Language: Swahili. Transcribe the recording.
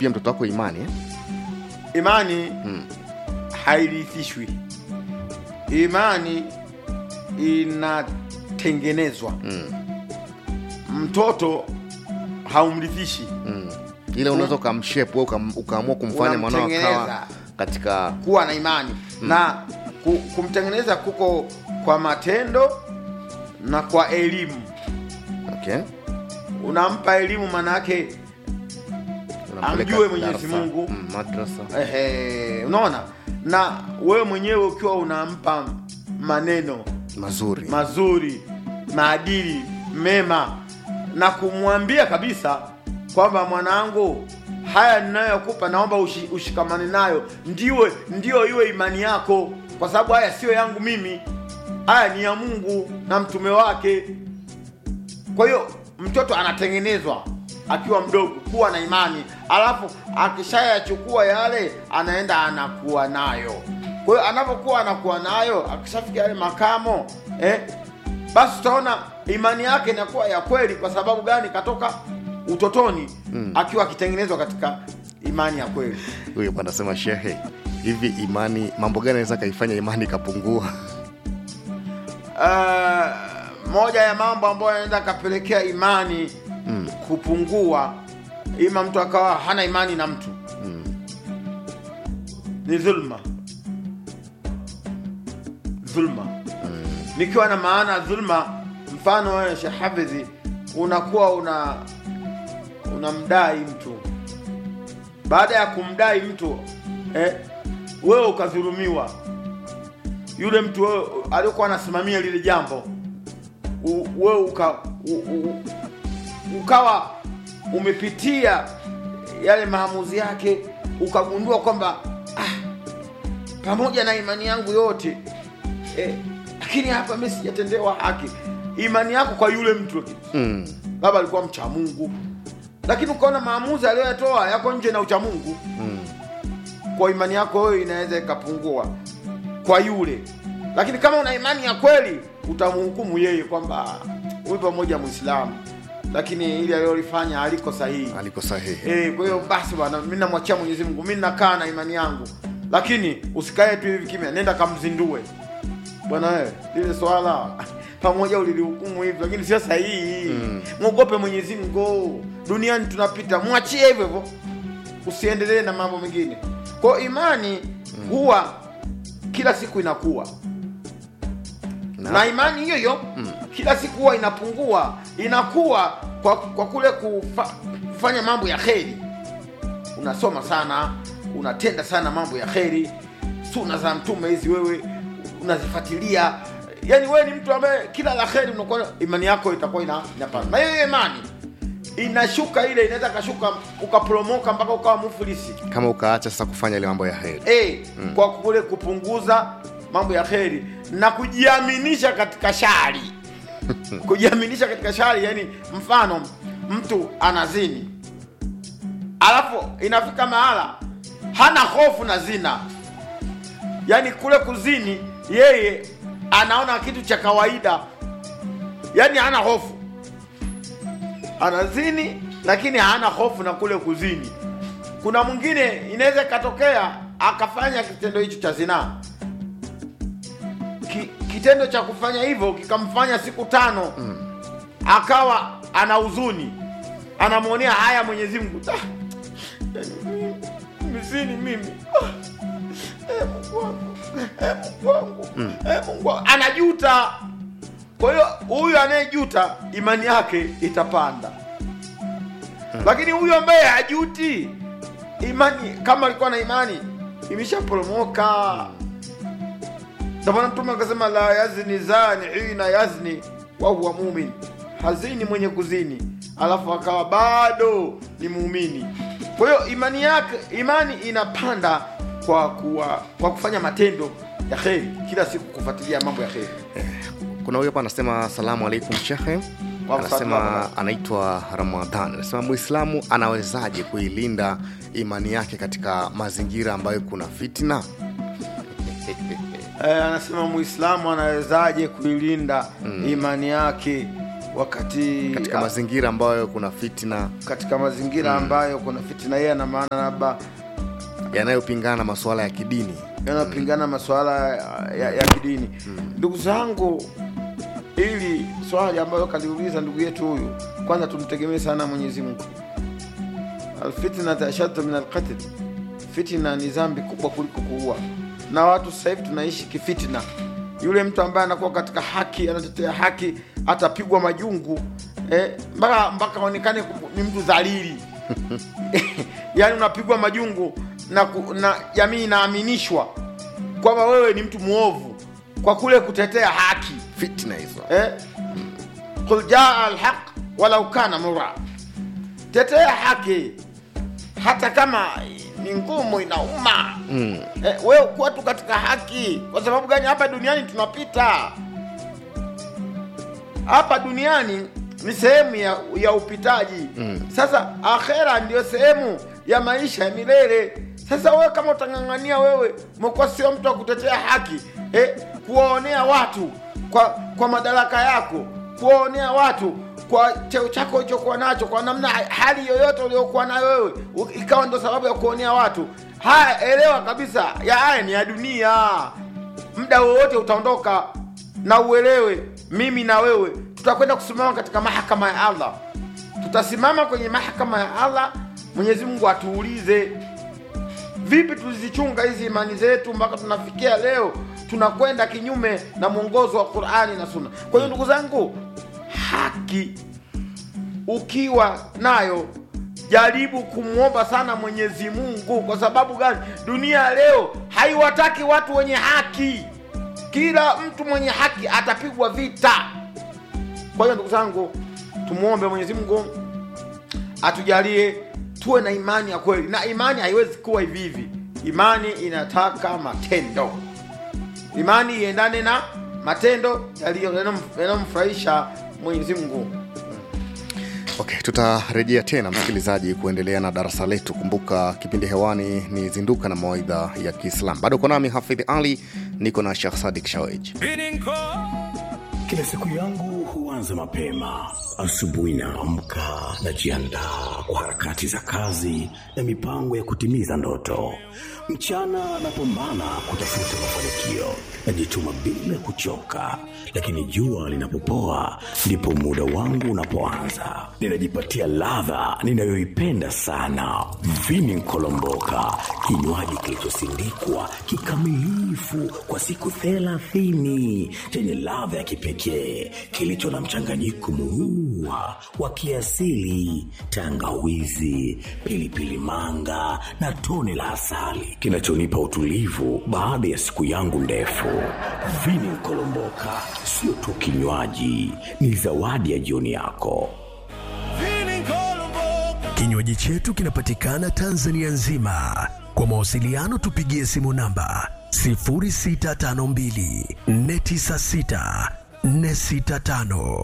pia mtoto wako imani eh? imani Mm. hairithishwi imani inatengenezwa Mm. mtoto haumrithishi Mm. ile unaweza ukamshape wewe ukam- ukaamua kumfanya mwanao akawa Unamtengeneza. katika kuwa na imani na ku, kumtengeneza kuko kwa matendo na kwa elimu okay. unampa elimu manake Unampeleka Amjue Mwenyezi darasa, Mungu. mm, madrasa ehe, unaona na wewe mwenyewe ukiwa unampa maneno mazuri mazuri maadili mema na kumwambia kabisa kwamba mwanangu haya ninayokupa naomba ushi, ushikamane nayo ndiwe ndio iwe imani yako kwa sababu haya siyo yangu mimi haya ni ya mungu na mtume wake kwa hiyo mtoto anatengenezwa akiwa mdogo kuwa na imani alafu akishayachukua yale anaenda anakuwa nayo kwa hiyo anapokuwa anakuwa nayo akishafikia yale makamo eh, basi utaona imani yake inakuwa ya kweli kwa sababu gani katoka utotoni mm. akiwa akitengenezwa katika imani ya kweli huyo bwana anasema shehe hivi imani mambo gani anaweza kaifanya imani ikapungua uh, moja ya mambo ambayo yanaweza akapelekea imani Mm. kupungua ima mtu akawa hana imani na mtu Mm. ni dhulma dhulma nikiwa na maana dhulma mfano wewe Sheikh Hafidhi unakuwa una unamdai mtu baada ya kumdai mtu eh, wewe ukadhulumiwa yule mtu wewe aliyokuwa anasimamia lile jambo u- wewe uka, u, u, ukawa umepitia yale maamuzi yake ukagundua kwamba ah, pamoja na imani yangu yote eh, lakini hapa mi sijatendewa haki imani yako kwa yule mtu Mm. labda alikuwa mcha mungu lakini ukaona maamuzi aliyoyatoa yako nje na ucha mungu Mm. kwa imani yako wewe inaweza ikapungua kwa yule lakini kama una imani ya kweli utamhukumu yeye kwamba huyu pamoja mwislamu lakini ili alilolifanya aliko sahihi aliko sahihi Eh, kwa hiyo basi bwana, mimi namwachia Mwenyezi Mungu, mimi nakaa na imani yangu, lakini usikae tu hivi kimya, nenda kamzindue bwana. Wewe lile swala pamoja ulilihukumu hivi, lakini sio sahihi. Mm. Mwogope Mwenyezi Mungu, duniani tunapita, mwachie hivyo hivyo, usiendelee na mambo mengine. Kwa hiyo imani huwa kila siku inakuwa Na- na imani hiyo hiyo kila siku huwa inapungua inakuwa kwa, kwa kule kufa, kufanya mambo ya kheri unasoma sana unatenda sana mambo ya kheri suna za mtume hizi wewe unazifuatilia yani wewe ni mtu ambaye kila la kheri unakuwa imani yako itakuwa ina, inapanda na hiyo hiyo imani inashuka ile inaweza kashuka ukaporomoka mpaka ukawa mufulisi kama ukaacha sasa kufanya ile mambo ya heri e, kwa kule kupunguza mambo ya kheri na kujiaminisha katika shari kujiaminisha katika shari yani mfano mtu anazini alafu inafika mahala hana hofu na zina yani kule kuzini yeye anaona kitu cha kawaida yani hana hofu anazini lakini hana hofu na kule kuzini kuna mwingine inaweza ikatokea akafanya kitendo hicho cha zinaa Ki, kitendo cha kufanya hivyo kikamfanya siku tano mm. akawa ana huzuni anamwonea haya mwenyezi mungu Ah, yaani mimi, mizini mimi Ah, eh, mungu wangu eh, mungu wangu eh, mungu wangu anajuta kwa hiyo huyu anayejuta imani yake itapanda lakini huyu ambaye hajuti imani kama alikuwa na imani imeshaporomoka ndio maana mtume akasema la yazni zani hina yazni wa huwa mumin hazini mwenye kuzini alafu akawa bado ni muumini kwa hiyo imani yake imani inapanda kwa kuwa, kwa kufanya matendo ya kheri kila siku kufuatilia mambo ya kheri kuna huyo hapa anasema asalamu alaikum shekhe Wa anasema salamu. anaitwa ramadhan anasema muislamu anawezaje kuilinda imani yake katika mazingira ambayo kuna fitna Eh, anasema muislamu anawezaje kuilinda imani yake wakati katika ah, mazingira ambayo kuna fitina katika mazingira ambayo kuna fitina yeye ana maana labda yanayopingana na masuala ya kidini yanapingana masuala ya, ya, ya kidini ndugu zangu ili swali ambayo kaliuliza ndugu yetu huyu kwanza tumtegemee sana mwenyezi mungu alfitnata ashaddu min alqatl fitina ni dhambi kubwa kuliko kuua na watu sasa hivi tunaishi kifitina yule mtu ambaye anakuwa katika haki anatetea haki atapigwa majungu eh, mpaka mpaka aonekane ku- ni mtu dhalili yaani unapigwa majungu na, ku- na jamii inaaminishwa kwamba wewe ni mtu mwovu kwa kule kutetea haki fitina hizo eh? qul jaa alhaq walau kana mura tetea haki hata kama ni ngumu inauma mm. eh, wewe kuwa tu katika haki kwa sababu gani hapa duniani tunapita hapa duniani ni sehemu ya, ya upitaji Mm. sasa akhera ndio sehemu ya maisha ya milele sasa wewe kama utang'ang'ania wewe umekuwa sio mtu wa kutetea haki eh, kuwaonea watu kwa kwa madaraka yako kuwaonea watu kwa cheo chako ulichokuwa nacho kwa namna hali yoyote uliokuwa nayo wewe u- ikawa ndo sababu ya kuonea watu haya elewa kabisa ya haya ni ya dunia muda wowote utaondoka na uelewe mimi na wewe tutakwenda kusimama katika mahakama ya allah tutasimama kwenye mahakama ya allah mwenyezi mungu atuulize vipi tulizichunga hizi imani zetu mpaka tunafikia leo tunakwenda kinyume na mwongozo wa qurani na sunna kwa hiyo ndugu zangu haki ukiwa nayo jaribu kumwomba sana mwenyezi mungu kwa sababu gani dunia ya leo haiwataki watu wenye haki kila mtu mwenye haki atapigwa vita kwa hiyo ndugu zangu tumwombe mwenyezi mungu atujalie tuwe na imani ya kweli na imani haiwezi kuwa hivi hivi imani inataka matendo imani iendane na matendo yaliyo- yanayom- yanayomfurahisha mwenyezi mungu okay tutarejea tena msikilizaji kuendelea na darasa letu kumbuka kipindi hewani ni zinduka na mawaidha ya kiislam bado uko nami hafidh ali niko na shekh sadik shawej Kila siku yangu huanza mapema. Asubuhi naamka, najiandaa kwa harakati za kazi na mipango ya kutimiza ndoto. Mchana napambana kutafuta mafanikio, najituma bila kuchoka, lakini jua linapopoa ndipo muda wangu unapoanza. Ninajipatia ladha ninayoipenda sana, vini nkolomboka, kinywaji kilichosindikwa kikamilifu kwa siku thelathini chenye ladha ya kipekee kilicho na mchanganyiko muua wa kiasili, tangawizi, pilipili manga na tone la asali kinachonipa utulivu baada ya siku yangu ndefu. Vini Nkolomboka sio tu kinywaji, ni zawadi ya jioni yako. Kinywaji chetu kinapatikana Tanzania nzima. Kwa mawasiliano tupigie simu namba 0652 496 465.